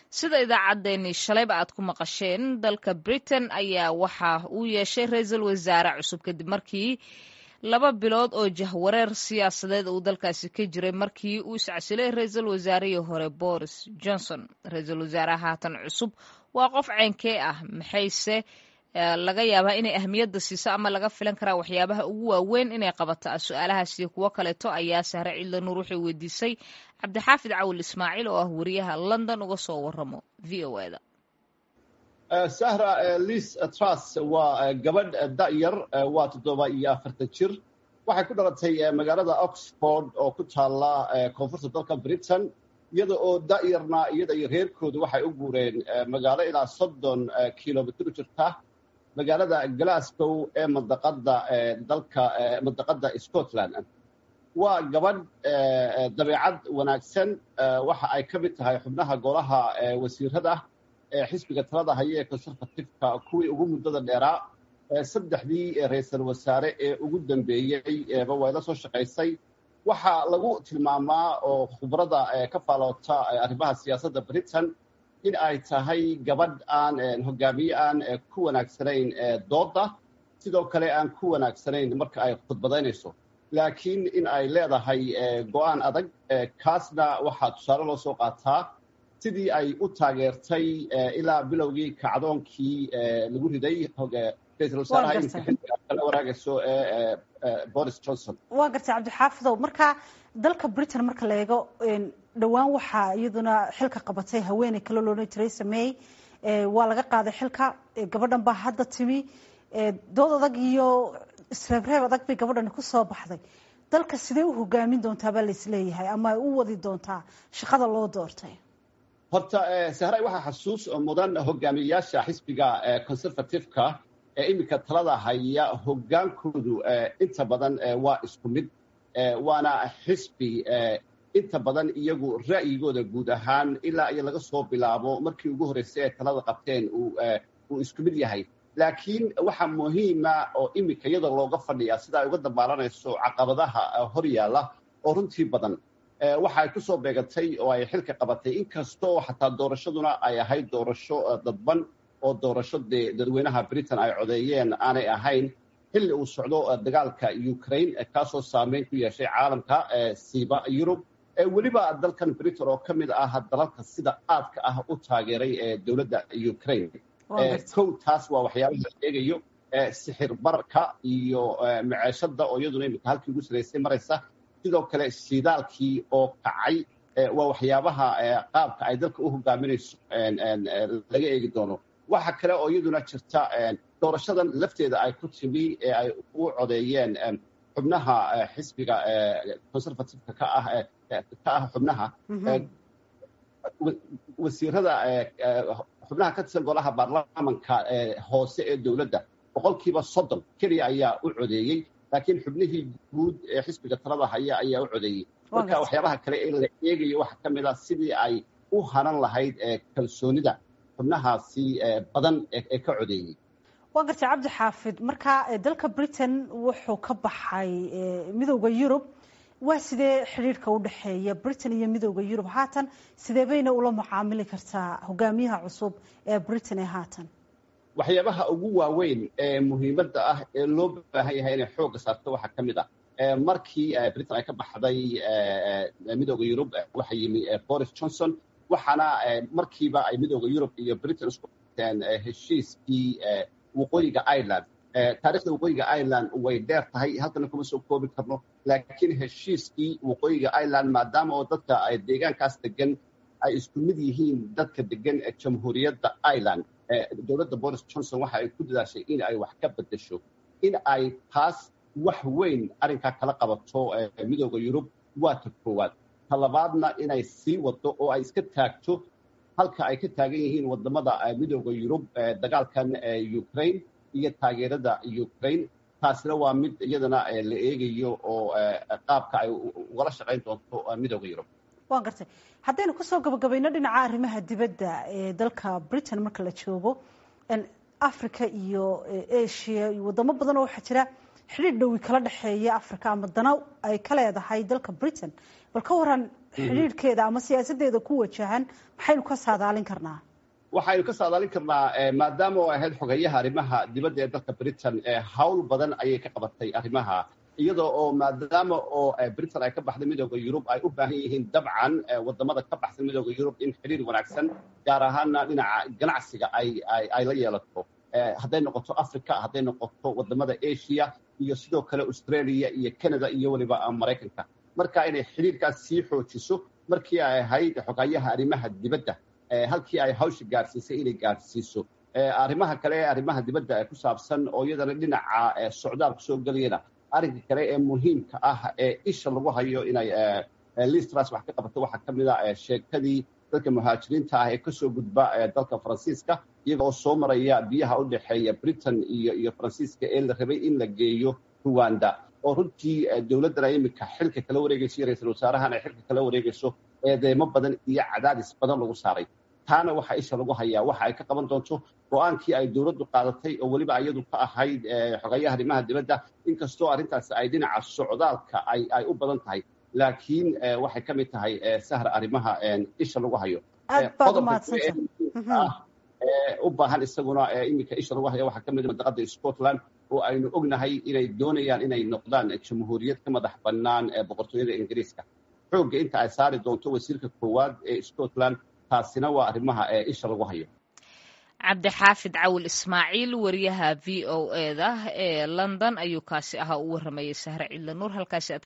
sida idaacaddeenii shalayba aad ku maqasheen dalka britain ayaa waxa uu yeeshay ra-iisul wasaare cusub kadib markii laba bilood oo jahwareer siyaasadeed uu dalkaasi ka jiray markii uu iscasilay ra-iisul wasaarihii hore boris johnson ra-iisul wasaaraha haatan cusub waa qof ceynkee ah maxayse laga yaabaa inay ahmiyadda siiso ama laga filan karaa waxyaabaha ugu waaweyn inay qabato su-aalahaas iyo kuwo kaleeto ayaa sahre ciidla nuur waxay weydiisay cabdixaafid cawil ismaaciil oo ah wariyaha london uga soo waramo v o e da sahra liis trus waa gabadh da'yar waa toddoba iyo afartan jir waxay ku dhalatay magaalada oxford oo ku taalla koonfurta dalka britain iyada oo da'yarna iyada iyo reerkoodu waxay u guureen magaalo ilaa soddon kilomitr u jirta magaalada glasgow ee mandaqada dalka mandaqada scotland waa gabadh dabeecad wanaagsan waxa ay ka mid tahay xubnaha golaha wasiirada ee xisbiga talada haya ee conservativeka kuwii ugu muddada dheeraa saddexdii ra-iisul wasaare ee ugu dambeeyey ba way la soo shaqaysay waxaa lagu tilmaamaa oo khubrada ka faaloota arrimaha siyaasadda britain in ay tahay gabadh aan hogaamiye aan ku wanaagsanayn doodda sidoo kale aan ku wanaagsanayn marka ay khudbadaynayso laakiin in ay leedahay go-aan adag kaasna waxaa tusaale loo soo qaataa sidii ay u taageertay ilaa bilowgii kacdoonkii lagu riday ra-isul wasaaraha iminka xilliga kala waraagayso ee boris johnson waa gartay cabdixaafidow marka dalka britain marka la eego dhowaan waxaa iyaduna xilka qabatay haweeney kale loodhan jiray samey waa laga qaaday xilka gabadhan baa hadda timi dood adag iyo isreebreeb adag bay gabadhani ku soo baxday dalka sidee u hogaamin doontaa baa laisleeyahay ama ay u wadi doontaa shaqada loo doortay horta sahray waxaa xasuus mudan hogaamiyeyaasha xisbiga conservativeka ee iminka talada haya hogaankoodu inta badan waa isku mid waana xisbi inta badan iyagu ra'yigooda guud ahaan ilaa iyo laga soo bilaabo markii ugu horreysay ee talada qabteen uu isku mid yahay laakiin waxaa muhiima oo iminka iyada looga fadhiyaa sida ay uga dambaalanayso caqabadaha hor yaalla oo runtii badan waxa ay ku soo beegatay oo ay xilka qabatay inkastoo xataa doorashaduna ay ahayd doorasho dadban oo doorasho dee dadweynaha britain ay codeeyeen aanay ahayn xilli uu socdo dagaalka ukraine kaasoo saameyn ku yeeshay caalamka siiba yurub weliba dalkan britain oo ka mid ah dalalka sida aadka ah u taageeray dowladda ukraine kow taas waa waxyaabaha la eegayo sixir barka iyo maceeshada oo iyaduna iminka halkii ugu saraysay maraysa sidoo kale shidaalkii oo kacay waa waxyaabaha qaabka ay dalka u hogaaminayso laga eegi doono waxa kale oo iyaduna jirta doorashadan lafteeda ay ku timi ee ay u codeeyeen xubnaha xisbiga conservativeka ka ah ka ah xubnaha wasiirada xubnaha ka tirsan golaha baarlamanka hoose ee dowladda boqolkiiba soddon keliya ayaa u codeeyey laakiin xubnihii guud ee xisbiga talada haya ayaa u codeeyey marka waxyaabaha kale ee la eegayo waxaa ka mid ah sidii ay u hanan lahayd kalsoonida xubnahaasi badan ee ka codeeyey waa gartay cabdi xaafid marka dalka britain wuxuu ka baxay midowda yurub waa sidee xidhiirhka u dhexeeya britain iyo midowda yurub haatan sidee bayna ula mucaamili kartaa hogaamiyaha cusub ee britain ee haatan waxyaabaha ugu waaweyn ee muhiimadda ah ee loo baahan yahay inay xoogga saarto waxaa ka mid ah markii britain ay ka baxday midowda yurub waxa yimi boris johnson waxaana markiiba ay midowda yurub iyo britain isku teen heshiiskii waqooyiga ireland taarikhda waqooyiga ireland way dheer tahay halkana kuma soo koobi karno laakiin heshiiskii waqooyiga ireland maadaama oo dadka deegaankaas degan ay isku mid yihiin dadka degan jamhuuriyadda ireland dowladda boris johnson waxa ay ku dadaashay in ay wax ka bedesho in ay taas wax weyn arrinkaa kala qabato midowda yurub waa ta koowaad ta labaadna inay sii wado oo ay iska taagto halka ay ka taagan yihiin wadamada midowda yurub dagaalkan ukraine iyo taageerada ukraine taasina waa mid iyadana la eegayo oo qaabka ay ugala shaqayn doonto midowda yurub waan gartay haddaynu kusoo gabagabayno dhinaca arrimaha dibadda ee dalka britain marka la joogo africa iyo asia iyo wadamo badan oo waxaa jira xidhiir dhowi kala dhexeeya africa ama dana ay ka leedahay dalka britain bal ka waran xidhiidhkeeda ama siyaasadeeda ku wajahan maxaynu ka saadaalin karnaa waxaynu ka saadaalin karnaa maadaama oo ahayd xogeyaha arrimaha dibadda ee dalka britain hawl badan ayay ka qabatay arrimaha iyadoo oo maadaama oo britain ay ka baxday midooda yurub ay u baahan yihiin dabcan wadamada ka baxsan midooda yurub in xidhiir wanaagsan gaar ahaana dhinaca ganacsiga ay ay la yeelato hadday noqoto africa hadday noqoto wadamada asia iyo sidoo kale australia iyo canada iyo weliba maraykanka marka inay xidhiirkaas sii xoojiso markii ay ahayd xogayaha arrimaha dibadda halkii ay hawsha gaarsiisay inay gaarsiiso arrimaha kale ee arrimaha dibadda ku saabsan oo iyadana dhinaca socdaalku soo gelayana arrinka kale ee muhiimka ah ee isha lagu hayo inay listras wax ka qabato waxaa ka mid a sheekadii dadka muhaajiriinta ah ee kasoo gudba dalka faransiiska iyaga oo soo maraya biyaha u dhexeeya britain iyo iyo faransiiska ee la rabay in la geeyo ruwanda oo runtii dowladdana iminka xilka kala wareegayso iyo ra-iisul wasaarahan ay xilka kala wareegayso eedeemo badan iyo cadaadis badan lagu saaray taana waxaa isha lagu hayaa waxa ay ka qaban doonto go-aankii ay dowladdu qaadatay oo weliba iyadu ka ahayd xogayaha arrimaha dibadda inkastoo arrintaas ay dhinaca socdaalka ay ay u badan tahay laakiin waxay ka mid tahay sahra arrimaha isha lagu hayo u baahan isaguna iminka isha lagu hayo waxaa ka mid madaqada scotland oo aynu ognahay inay doonayaan inay noqdaan jamhuuriyad ka madax bannaan boqortooyada ingiriiska xoogga inta ay saari doonto wasiirka koowaad ee scotland taasina waa arrimaha isha lagu hayo cabdixaafid cawil ismaaciil wariyaha v o e da ee london ayuu kaasi ahaa u waramayay sahre cidla nuur halkaasi aad